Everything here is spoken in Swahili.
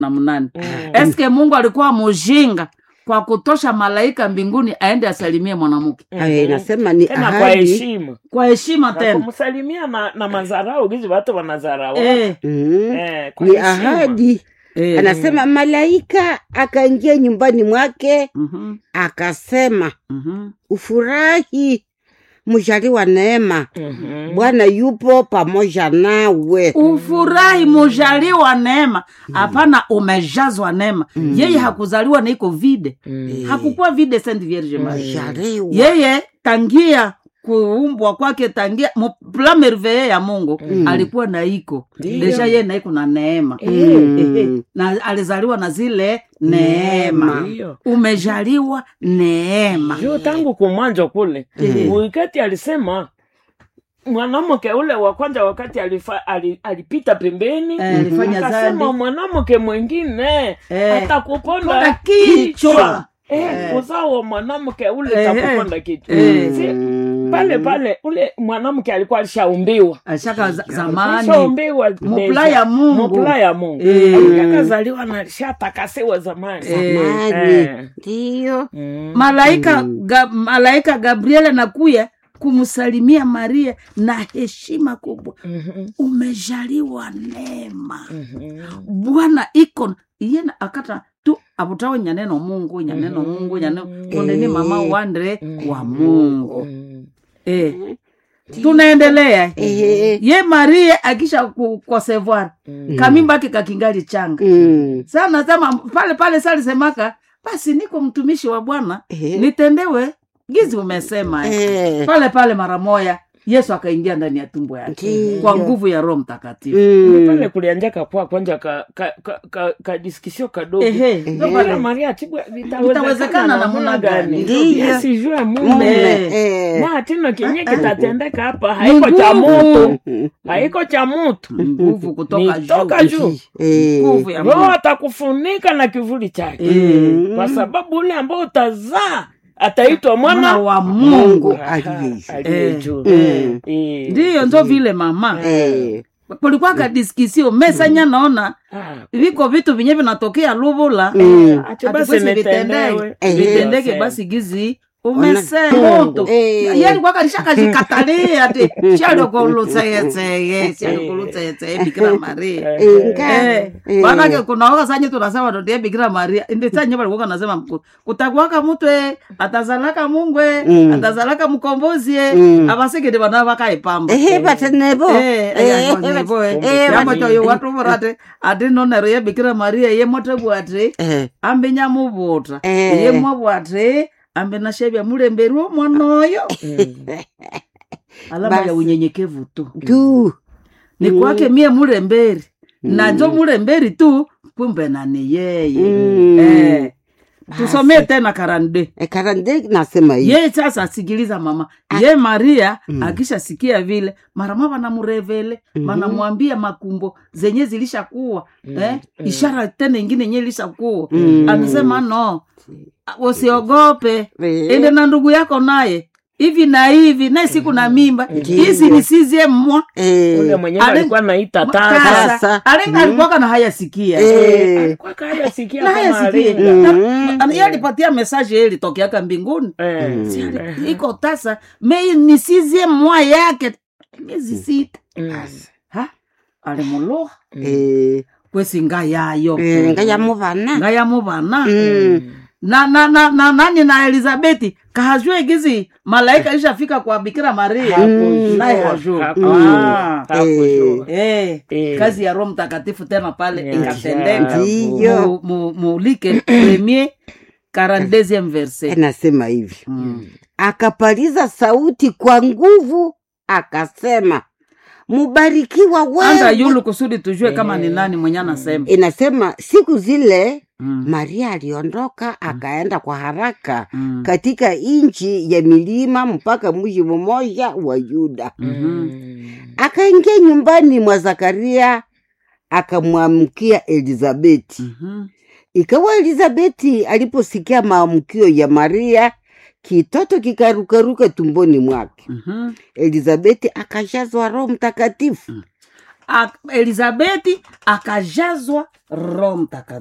na mnane Mm. eske mungu alikuwa mujinga kwa kutosha malaika mbinguni aende asalimie mwanamke Eh, nasema ni tena kwa ahadi heshima kwa heshima Na tena kumsalimia na, na mazarau gizi watu wanazarau eh, Mm. Eh, kwa ni heshima. ahadi eh, anasema malaika akaingia nyumbani mwake mhm, akasema mhm. ufurahi mjaliwa neema Mhm. bwana yupo pamoja nawe ufurahi mujaliwa neema hapana umejazwa neema yeye hakuzaliwa na iko vide Mm. hakukuwa vide saint vierge marie mjaliwa yeye tangia kuumbwa kwake tangia mu- pla merveille ya mungu Mm. alikuwa na iko Ndiyo. deja yeye na iko na neema Mm. Ehe, na alizaliwa na zile neema Ndiyo. umejaliwa neema juu tangu kumwanzo kule Mhm. wakati alisema mwanamke ule wa kwanza wakati alifa, ali, alipita pembeni Eh, alifanya akasema dhambi. mwanamke mwingine Eh, atakuponda ponda kichwa Eh, uzao wa mwanamke ule Eh, takuponda kichwa eh. Si, pale pale ule mwanamke alikuwa alishaumbiwa ashaka za- zamani alishaumbiwa Mupula deja. ya Mungu. Mupula ya mungu Eh. alikakazaliwa na alishatakasiwa zamani Eh. Mari, Eh. ndiyo Mm. malaika ga, malaika gabriel anakuya kumsalimia maria na heshima kubwa Mhm. umejaliwa neema Mhm. bwana iko iyena akata tu abutawe nyaneno mungu nyaneno Mhm. mungu nyaneno kondeni mama wandre Mhm. wa mungu Mm. eh. tunaendelea Ehe. ye maria akisha kukosevoir Mm. kamimba ake kakingali changa Mm. sana sema pale pale salisemaka basi niko mtumishi wa bwana Ehe. nitendewe gizi umesema eh. Eh. pale pale mara moya yesu akaingia ndani ya tumbo yake Ndiyo. kwa nguvu ya roho mtakatifu Mm. pale kulianjaka kwa kwanja ka, ka, ka, ka, ka diskisio kadogo Ehe, Ndio ehe. pale Maria tibwa Vitawezekana vitawezekana namna namna gani? gani? Ndiyo. Yesu jua Mume, mume eh. na tino kenye kitatendeka hapa haiko cha nguvu. mutu haiko cha mutu nguvu kutoka Ni toka juu juu Eh. nguvu ya roho Mungu. atakufunika na kivuli chake Eh, kwa sababu ule ambao utazaa ataitwa mwana mwana wa Mungu mungu aliye aliye Eh. juu Mm. Eh. ndiyo njo vile mama Eh. kulikuwa kadiskisio mesanya naona Ah. viko vitu vinye vinatokea luvula Mm. Acha Ati basi basi nitendewe. vitendeke Eh. vitendeke Ndiyo, basi gizi Ona- umesema moto Eh. yalikuwa lishakazikatalia ati shalokolutseyetseye shalokolutseyetseye bikira maria Inga. Eh, Eh. manake kunaoka sanye tunasema totie bikira maria ndi sanye walikuwa nasema kutakwaka mutwe atazalaka mungwe Mm. atazalaka mkombozie Mm. abasikidi bana bakaipamba ehe batenevo Eh, eh, nevo, eh. eh, Yambo bati- toyo watu vorate ati nonero ye bikira maria ye motebwate Eh, ambe nyamuvuta Eh. ye mwabwate ambe nashevya mulemberi wo mwana oyo alama ya Basi. unyenyekevu tu tu ni kwake mie mulemberi na njo mulemberi tu kumbe nani yeye Mm. eh, tusomee tena karande Eh, karande nasema hivi ye sasa sikiliza mama ye maria Mm. akishasikia vile marama vanamurevele Mhm. vanamwambia makumbo zenye zilishakuwa eh? ishara tena ingine yenye ilishakuwa Mm. anasema no usiogope Eh. ende na ndugu yako naye hivi na hivi naye siku na mimba Ndiyo. hizi nisizie mwa Eh, ule mwenyewe Ale- alikuwa naita Tasa. tasa tasa alenga Mm. alikuwaka na hayasikia eh, alikuwa kaya sikia na kama hayasikia alinga Mm. Na- ye alipatia mesaje ye ilitokeaka mbinguni Eh, Si ali- eh, iko tasa me nisizie mwa yake miezi sita mm, ha alimuluha eh, kwesi nga yayo eh, nga yamuvana nga yamuvana Mm. na, na, na, na nani na elizabeti kahajue gizi malaika ishafika kwa bikira maria hakujua, naye hajua hakujua, Ah. hakujua. Eh, Eh. kazi ya roho mtakatifu tena pale Ya ikatendeka Ndiyo. Mu- mu- mulike premier 42e verset anasema hivi Mm. akapaliza sauti kwa nguvu akasema mubarikiwa anza wewe yulu kusudi tujue kama ni Eh. nani mwenye anasema inasema siku zile Mm. maria aliondoka akaenda kwa haraka Mm. katika nchi ya milima mpaka mji mmoja wa yuda Mhm. akaingia nyumbani mwa zakaria akamwamkia elizabeti Mhm. ikawa elizabeti aliposikia maamkio ya maria kitoto kikarukaruka tumboni mwake Mhm. elizabeti akajazwa roho mtakatifu ak- elizabeti akajazwa roho mtakatifu